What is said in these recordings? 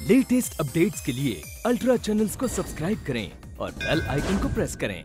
Latest updates के लिए ultra channels को सब्सक्राइब करें और बेल आइकन को प्रेस करें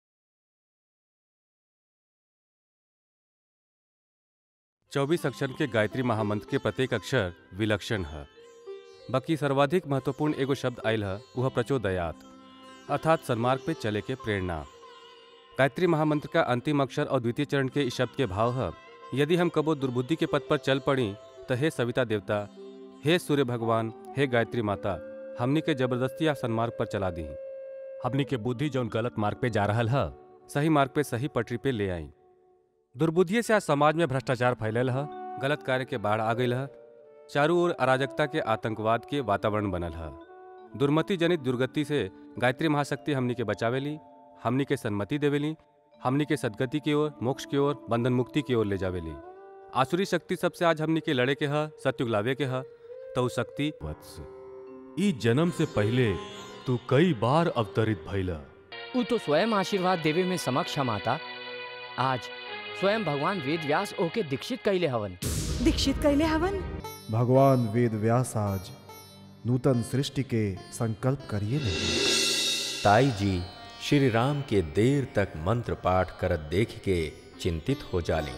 चौबीस अक्षर के गायत्री महामंत्र के प्रत्येक अक्षर विलक्षण है बाकी सर्वाधिक महत्वपूर्ण एगो शब्द आयल है वह प्रचोदयात अर्थात सन्मार्ग पे चले के प्रेरणा गायत्री महामंत्र का अंतिम अक्षर और द्वितीय चरण के इस शब्द के भाव है यदि हम कबो दुर्बुद्धि के पथ पर चल पड़ी तो हे सविता देवता हे सूर्य भगवान हे गायत्री माता हमनी के जबरदस्ती या सन्मार्ग पर चला दी हमनी के बुद्धि जौन गलत मार्ग पे जा रहा है सही मार्ग पे सही पटरी पे ले आई दुर्बुद्धिये से आज समाज में भ्रष्टाचार फैलल है गलत कार्य के बाढ़ आ गई है चारों ओर अराजकता के आतंकवाद के वातावरण बनल है दुर्मति जनित दुर्गति से गायत्री महाशक्ति हमनी के बचावेली हमनी के सन्मति देवेली हमनी के सदगति की ओर मोक्ष की ओर बंधन मुक्ति की ओर ले जावेली आसुरी शक्ति सबसे आज हमनी के लड़े के है सत्युग लावे के है तो उ शक्ति वत्स ई जन्म से पहले तू कई बार अवतरित भइला उ तो स्वयं आशीर्वाद देवे में समक्ष माता आज स्वयं भगवान वेद व्यास ओके दीक्षित कैले हवन दीक्षित कैले हवन भगवान वेद व्यास आज नूतन सृष्टि के संकल्प करिए नहीं ताई जी श्री राम के देर तक मंत्र पाठ करत देख के चिंतित हो जाली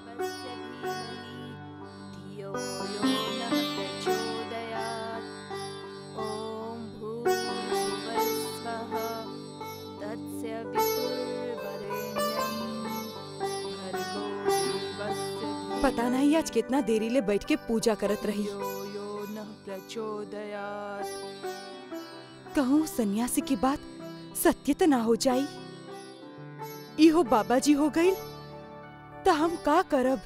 धियो यो नः प्रचोदयात् ॐ भूर्भुवस्वः तस्य पितुर्वरेण्यं भर्गो देवस्य धीमहि पता नहीं आज कितना देरी ले बैठ के पूजा करत रही धियो यो नः प्रचोदयात् कहूँ सन्यासी की बात सत्य त ना हो जाई इहो बाबा जी हो गई त हम का करब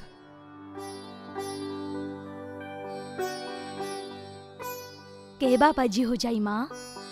के बाबा जी हो जाई माँ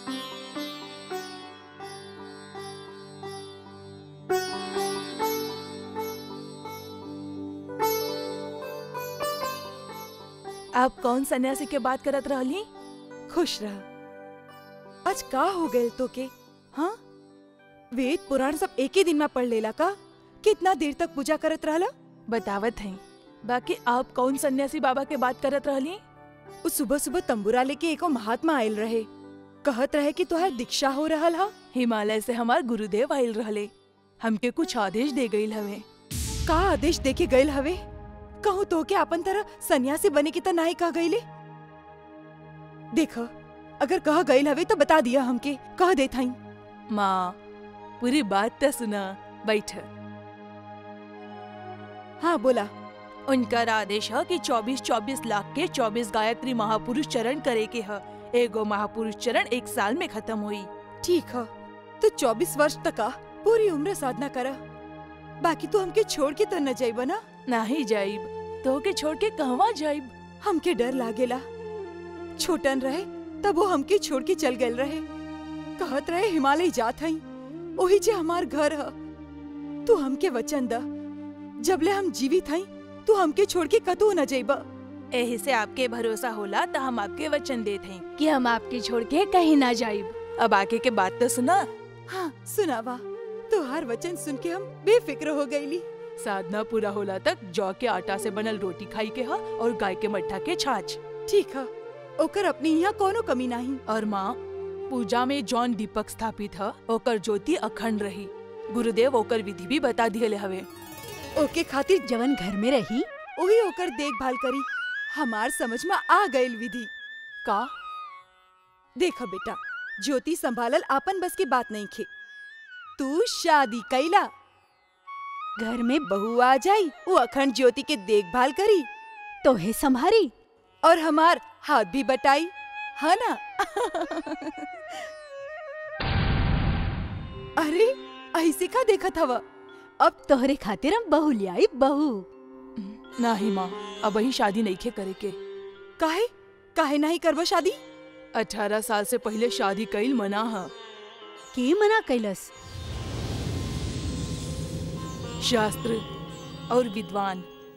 आप कौन सन्यासी के बात करत रहली खुश रह आज का हो गए तो के हाँ वेद पुराण सब एक ही दिन में पढ़ लेला का कितना देर तक पूजा करत रहला बतावत हैं बाकी आप कौन सन्यासी बाबा के बात करत रहली उ सुबह सुबह तंबूरा लेके एको महात्मा आयल रहे कहत रहे कि तोहर दीक्षा हो रहल हा हिमालय से हमार गुरुदेव आयल रहले हमके कुछ आदेश दे गईल हवे का आदेश देके गईल हवे कहूँ तो के अपन तरह सन्यासी बने की त नाही कह गईले देख अगर कह गईल हवे तो बता दिया हमके कह देत हई माँ पूरी बात तो सुना बैठ हाँ बोला उनका आदेश है कि 24-24 लाख के 24 गायत्री महापुरुष चरण करे के है एगो महापुरुष चरण एक साल में खत्म हुई ठीक है तो चौबीस वर्ष तक का पूरी उम्र साधना करा बाकी तू हमके छोड़ के तो न जाइब ना नहीं जाइब तो के छोड़ के कहवा जाइब हमके डर लागेला छोटन रहे तब वो हमके छोड़ के चल गए रहे कहत रहे हिमालय जात हई ओही जे हमार घर ह तू हमके वचन द जबले हम जीवित हई तू हमके छोड़ के कतू न जाइब एही से आपके भरोसा होला तो हम आपके वचन देते हैं कि हम आपके छोड़ के कहीं ना जाइब अब आगे के बात तो सुना हाँ सुनावा तुहार वचन सुन के हम बेफिक्र हो गईली साधना पूरा होला तक जौ के आटा से बनल रोटी खाई के हा और गाय के मट्ठा के छाछ ठीक है ओकर अपनी यहाँ कोनो कमी नहीं और माँ पूजा में जौन दीपक स्थापित है ओकर ज्योति अखंड रही गुरुदेव ओकर विधि भी बता दिए हवे ओके खातिर जवन घर में रही वही ओकर देखभाल करी हमार समझ में आ गईल विधि का देख बेटा ज्योति संभालल आपन बस की बात नहीं खे तू शादी कैला घर में बहू आ जाई वो अखंड ज्योति के देखभाल करी तो है संभारी और हमार हाथ भी बटाई है ना अरे ऐसे का देखा था अब तोहरे खातिर हम बहू लियाई बहू नहीं माँ अब ही शादी नहीं खे करे के काहे काहे नहीं करबो शादी अठारह साल से पहले शादी कईल मना है के मना कैलस शास्त्र और विद्वान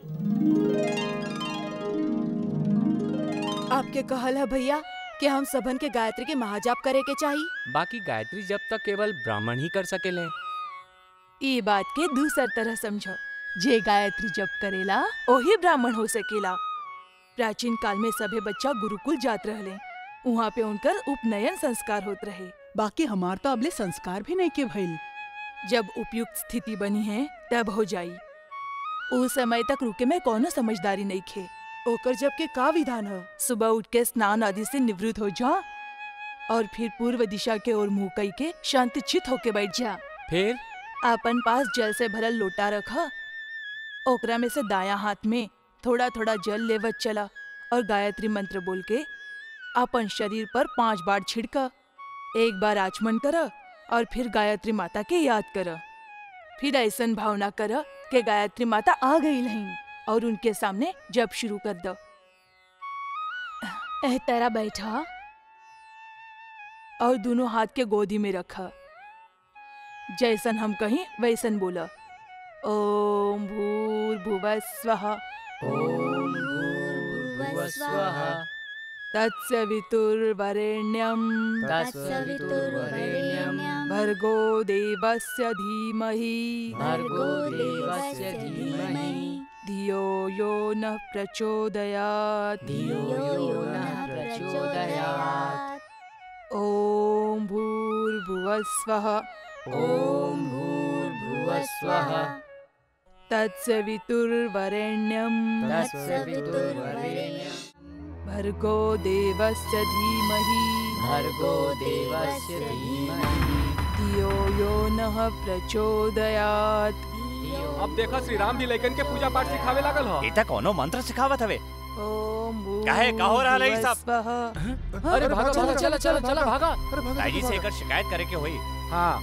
आपके कहल है भैया कि हम सबन के गायत्री के महाजाप करे के चाहिए बाकी गायत्री जब तक केवल ब्राह्मण ही कर सकेले ये बात के दूसर तरह समझो जे गायत्री जप करेला ओही ब्राह्मण हो सकेला प्राचीन काल में सभे बच्चा गुरुकुल जात रहले वहाँ पे उनकर उपनयन संस्कार होत रहे बाकी हमार तो अबले संस्कार भी नहीं के भइल जब उपयुक्त स्थिति बनी है तब हो जाई उस समय तक रुके में कोनो समझदारी नहीं खे ओकर जब के का विधान है सुबह उठ के स्नान आदि से निवृत्त हो जा और फिर पूर्व दिशा के ओर मुंह कई के शांति चित होके बैठ जा फिर अपन पास जल से भरल लोटा रखा ओकरा में से दाया हाथ में थोड़ा थोड़ा जल लेवत चला और गायत्री मंत्र बोल के अपन शरीर पर पांच बार छिड़का एक बार आचमन कर और फिर गायत्री माता के याद कर फिर ऐसन भावना कर कि गायत्री माता आ गई नहीं और उनके सामने जब शुरू कर दो एह तेरा बैठा और दोनों हाथ के गोदी में रखा जैसन हम कहीं वैसन बोला ओम भूर्भुवः स्वः ओम भूर्भुवः स्वः तत्सवितुर्वरेण्यं तत्सवितुर्वरेण्यं भर्गो देवस्य धीमहि भर्गो देवस्य धीमहि धियो यो नः प्रचोदयात् धियो यो नः प्रचोदयात् ॐ भूर्भुवः स्वः ॐ भूर्भुवः स्वः तत्सवितुर्वरेण्यं तत्सवितुर्वरेण्यं भर्गो देवस्य धीमहि भर्गो देवस्य धीमहि धियो यो नः प्रचोदयात् अब देखो श्री राम भी लेकिन के पूजा पाठ सिखावे लागल हो इता कोनो मंत्र सिखावत हवे ओम काहे, का हो रहल है ई सब? भूर्भुवः अरे भागा भागा चला चला चला भागा ताई से एकर शिकायत करे के होई हाँ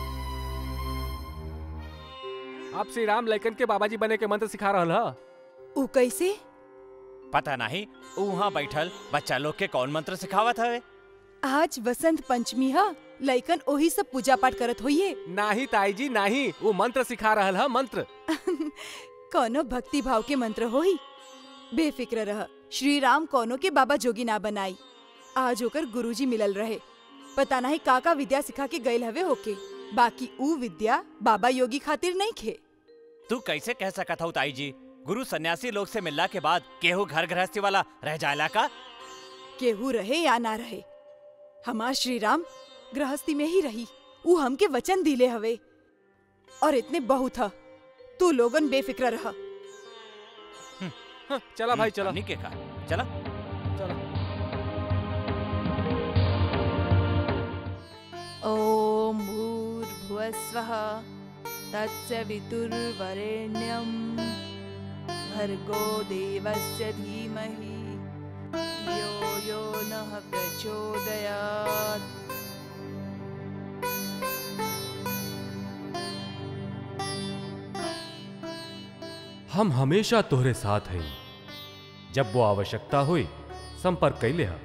अब श्री राम लेकिन के बाबा जी बने के मंत्र सिखा रहल ह उ कैसे पता नहीं ऊ वहाँ बैठल बच्चा लोग के कौन मंत्र सिखावत हवे आज वसंत पंचमी है लइकन ओही सब पूजा पाठ करत होइए नाही ताई जी नाही वो मंत्र सिखा रहल ह मंत्र कोनो भक्ति भाव के मंत्र होई बेफिक्र रह श्री राम कोनो के बाबा जोगी ना बनाई आज होकर गुरुजी मिलल रहे पता नहीं का का विद्या सिखा के गयल हवे होके बाकी ऊ विद्या बाबा योगी खातिर नहीं खे तू कैसे कह सकत हूँ ताई जी गुरु सन्यासी लोग से मिलला के बाद केहू घर गृहस्थी वाला रह जायला का केहू रहे या ना रहे हमार श्री राम गृहस्थी में ही रही ऊ हमके वचन दिले हवे और इतने बहुत ह तू लोगन बेफिक्र रह हाँ, चला भाई चला हमनी के का चला चला ॐ भूर्भुवः स्वः तत्सवितुर्वरेण्यं भर्गो देवस्य धीमहि धियो यो नः प्रचोदयात् हम हमेशा तोहरे साथ हैं जब वो आवश्यकता हुई संपर्क कैले हा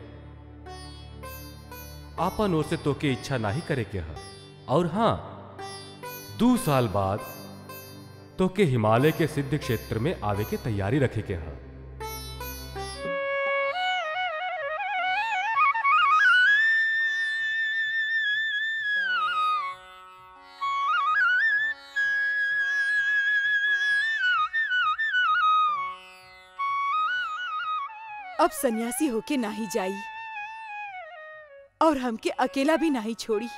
आपन ओर से तोके इच्छा नहीं करे के हा और हाँ दो साल बाद तोके हिमालय के सिद्ध क्षेत्र में आवे के तैयारी रखे के हा अब सन्यासी होके नाही जाई और हमके अकेला भी नहीं छोड़ी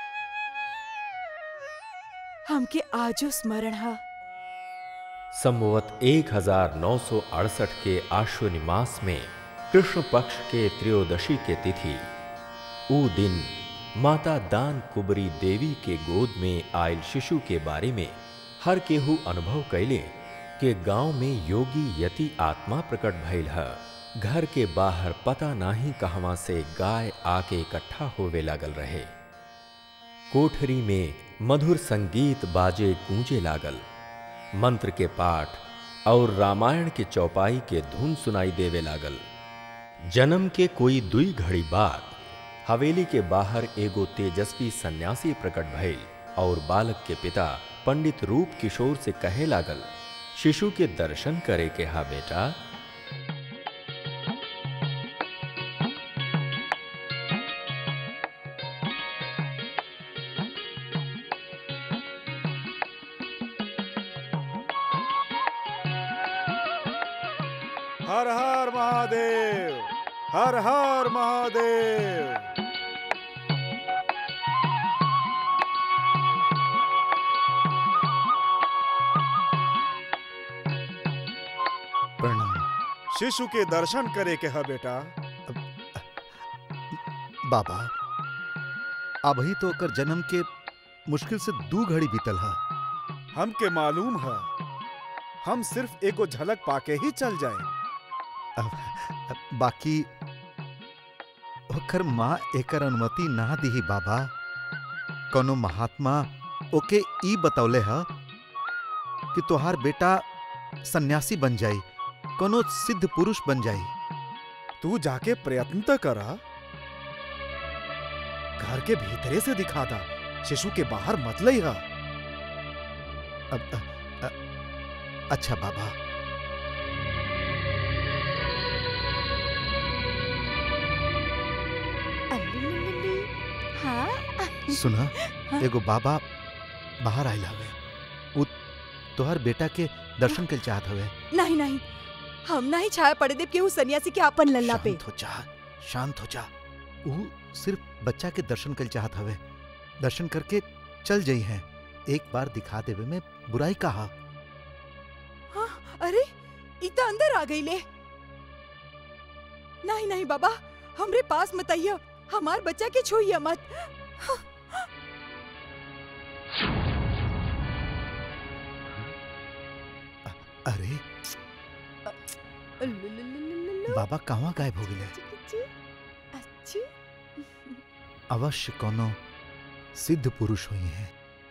हमके आजो स्मरण हा संवत 1968 के आश्विनी मास में कृष्ण पक्ष के त्रयोदशी के तिथि ऊ दिन माता दान कुबरी देवी के गोद में आयल शिशु के बारे में हर केहू अनुभव कैले के गांव में योगी यति आत्मा प्रकट भइल है घर के बाहर पता नाही कहवा से गाय आके इकट्ठा होवे लागल रहे कोठरी में मधुर संगीत बाजे गूंजे लागल मंत्र के पाठ और रामायण के चौपाई के धुन सुनाई देवे लागल जन्म के कोई दुई घड़ी बाद हवेली के बाहर एगो तेजस्वी सन्यासी प्रकट भइल और बालक के पिता पंडित रूप किशोर से कहे लागल शिशु के दर्शन करे के हा बेटा हर हर महादेव हर हर महादेव प्रणाम शिशु के दर्शन करे के है बेटा बाबा अभी तो ओकर जन्म के मुश्किल से दू घड़ी बीतल है हमके मालूम है हम सिर्फ एगो झलक पाके ही चल जाए बाकी ओकर माँ एकर अनुमति ना दी बाबा कोनो महात्मा ओके ई बतौले है कि तोहार बेटा सन्यासी बन जाई कोनो सिद्ध पुरुष बन जाई तू जाके प्रयत्न तो करा घर के भीतरे से दिखा था शिशु के बाहर मत लई हा अब अ, अ, अच्छा बाबा हाँ सुना एगो बाबा बाहर आयल हवे उ तोहर बेटा के दर्शन के चाहत हवे नहीं नहीं हम नहीं छाया पड़े देव केहू सन्यासी के अपन लल्ला पे शांत हो जा शांत हो जा उ सिर्फ बच्चा के दर्शन कर चाहत हवे दर्शन करके चल जाई हैं एक बार दिखा देवे में बुराई कहा हाँ, अरे ई तो अंदर आ गई ले नहीं नहीं बाबा हमरे पास मत आइयो हमार बच्चा के छुइया मत अरे बाबा कहाँ गायब हो गए अवश्य कोनो सिद्ध पुरुष हुई हैं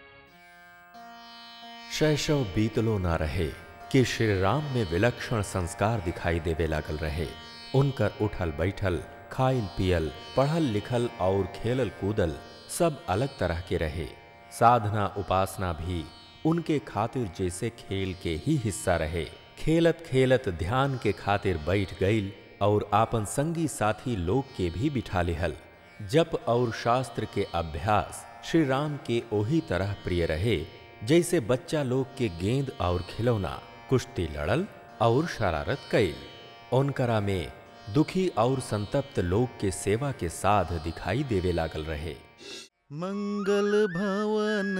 शैशव बीतलो ना रहे कि श्री राम में विलक्षण संस्कार दिखाई देवे लागल रहे उनकर उठल बैठल खाइल पियल पढ़ल लिखल और खेलल कूदल सब अलग तरह के रहे साधना उपासना भी उनके खातिर जैसे खेल के ही हिस्सा रहे खेलत खेलत ध्यान के खातिर बैठ गईल और आपन संगी साथी लोग के भी बिठा लिहल जप और शास्त्र के अभ्यास श्री राम के ओही तरह प्रिय रहे जैसे बच्चा लोग के गेंद और खिलौना कुश्ती लड़ल और शरारत कैल उनकरा में दुखी और संतप्त लोग के सेवा के साध दिखाई देवे लागल रहे मंगल भवन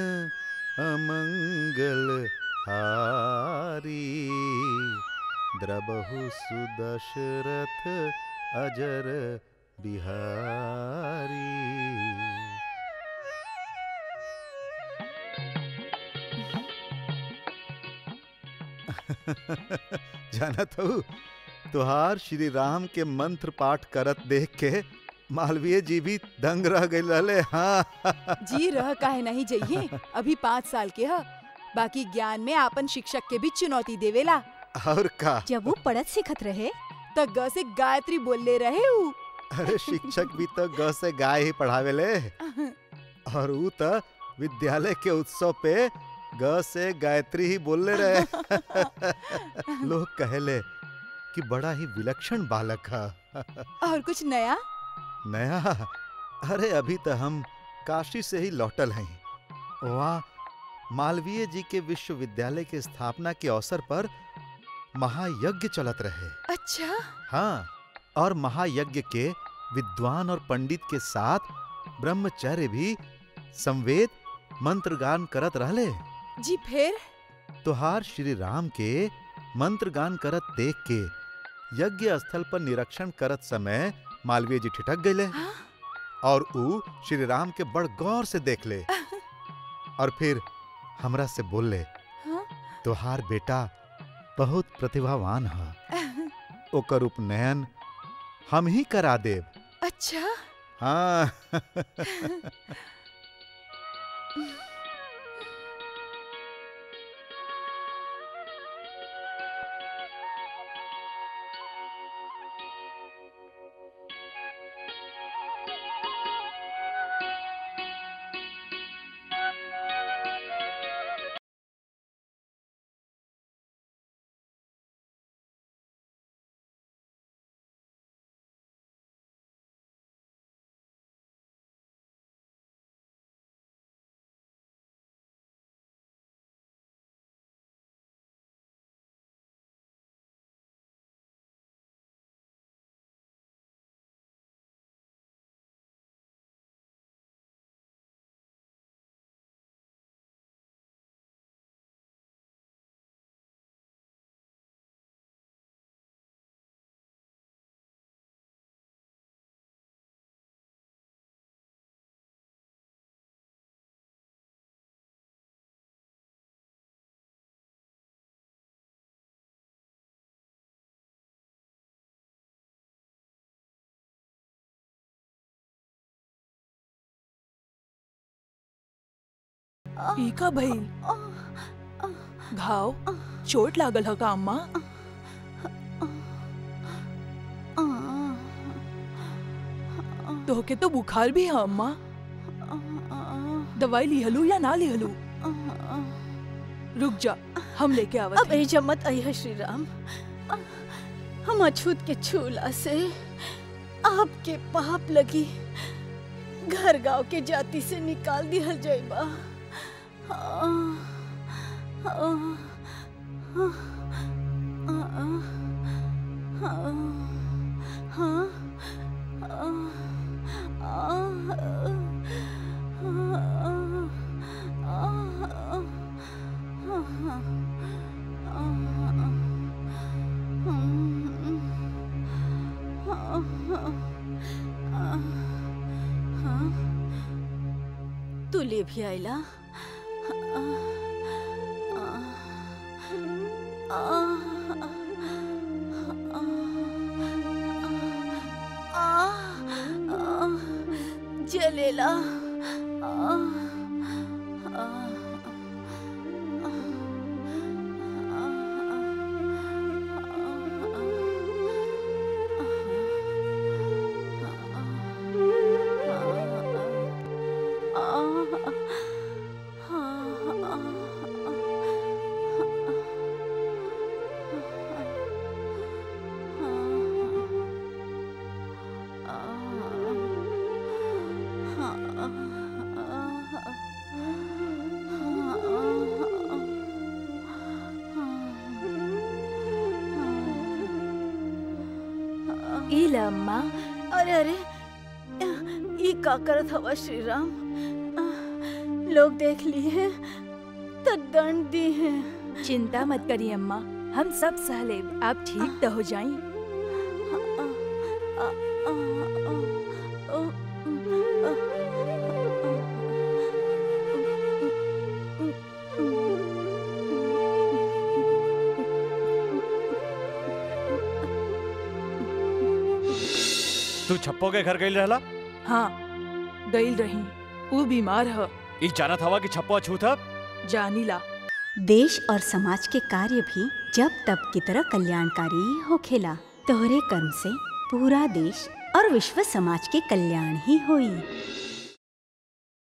अमंगल हारी द्रबहु सुदशरथ अजर बिहारी जानत हो तुहार श्री राम के मंत्र पाठ करत देख के मालवीय जी भी दंग रह गए रहले हाँ जी रह काहे नहीं जाइए अभी पाँच साल के ह बाकी ज्ञान में आपन शिक्षक के भी चुनौती देवेला और का जब वो पढ़त सीखत रहे त ग से गायत्री बोल ले रहे ऊ अरे शिक्षक भी तो ग से गाय ही पढ़ावेले और ऊ तो विद्यालय के उत्सव पे ग से गायत्री ही बोलले रहे लोग कहले कि बड़ा ही विलक्षण बालक है और कुछ नया नया अरे अभी तो हम काशी से ही लौटल हैं वहाँ मालवीय जी के विश्वविद्यालय के स्थापना के अवसर पर महायज्ञ चलत रहे अच्छा हाँ और महायज्ञ के विद्वान और पंडित के साथ ब्रह्मचर्य भी संवेद मंत्र गान करत रहले जी फिर तुहार श्री राम के मंत्र गान करत देख के यज्ञ स्थल पर निरीक्षण करत समय मालवीय जी ठिठक गए और ऊ श्री राम के बड़ गौर से देख ले और फिर हमरा से बोल ले हाँ? तुहार बेटा बहुत प्रतिभावान है ओकर उपनयन हम ही करा देव अच्छा हाँ ई का भइल घाव चोट लागल ह का अम्मा तोहके तो बुखार भी है अम्मा दवाई लिहलू या ना लिहलू रुक जा हम लेके आवत अब ऐजा मत आई है श्री राम हम अछूत के छूला से आपके पाप लगी घर गांव के जाति से निकाल दिहल जाइबा तू ले भी आइला जलेला इला अम्मा अरे अरे ई का करत हवा श्री राम लोग देख लिए तो दंड दी है चिंता मत करिए अम्मा हम सब सह लेब आप ठीक तो हो जाई तू छप्पो के घर गई रहला हाँ गईल रही वो बीमार ह ई जानत हवा कि छप्पो अछूत ह जानीला देश और समाज के कार्य भी जब तब की तरह कल्याणकारी ही होखेला तोहरे कर्म से पूरा देश और विश्व समाज के कल्याण ही होई